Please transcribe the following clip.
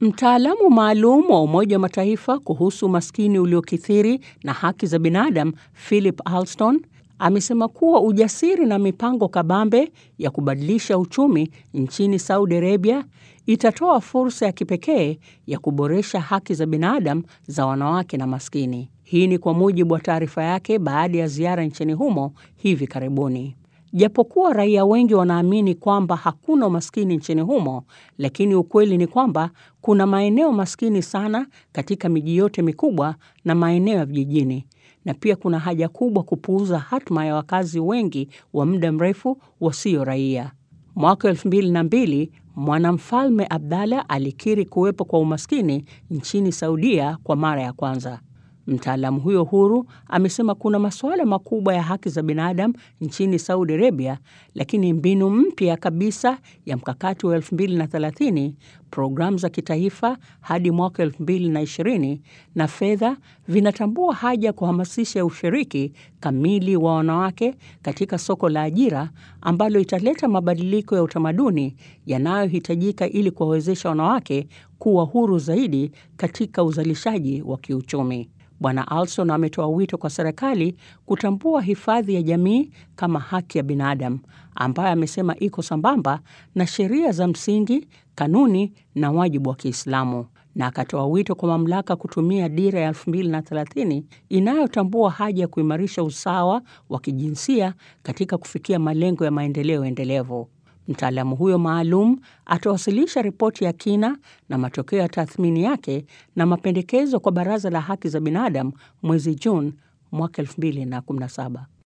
Mtaalamu maalum wa Umoja wa Mataifa kuhusu umaskini uliokithiri na haki za binadamu Philip Alston amesema kuwa ujasiri na mipango kabambe ya kubadilisha uchumi nchini Saudi Arabia itatoa fursa ya kipekee ya kuboresha haki za binadamu za wanawake na maskini. Hii ni kwa mujibu wa taarifa yake baada ya ziara nchini humo hivi karibuni. Japokuwa raia wengi wanaamini kwamba hakuna umaskini nchini humo, lakini ukweli ni kwamba kuna maeneo maskini sana katika miji yote mikubwa na maeneo ya vijijini, na pia kuna haja kubwa kupuuza hatma ya wakazi wengi wa muda mrefu wasio raia. Mwaka elfu mbili na mbili mwanamfalme Abdallah alikiri kuwepo kwa umaskini nchini Saudia kwa mara ya kwanza. Mtaalamu huyo huru amesema kuna masuala makubwa ya haki za binadamu nchini Saudi Arabia, lakini mbinu mpya kabisa ya mkakati wa 2030, programu za kitaifa hadi mwaka 2020 na fedha vinatambua haja ya kuhamasisha ushiriki kamili wa wanawake katika soko la ajira ambalo italeta mabadiliko ya utamaduni yanayohitajika ili kuwawezesha wanawake kuwa huru zaidi katika uzalishaji wa kiuchumi. Bwana Alston ametoa wito kwa serikali kutambua hifadhi ya jamii kama haki ya binadamu ambayo amesema iko sambamba na sheria za msingi, kanuni na wajibu wa Kiislamu, na akatoa wito kwa mamlaka kutumia dira ya 2030 inayotambua haja ya kuimarisha usawa wa kijinsia katika kufikia malengo ya maendeleo endelevu. Mtaalamu huyo maalum atawasilisha ripoti ya kina na matokeo ya tathmini yake na mapendekezo kwa Baraza la Haki za Binadamu mwezi Juni mwaka 2017.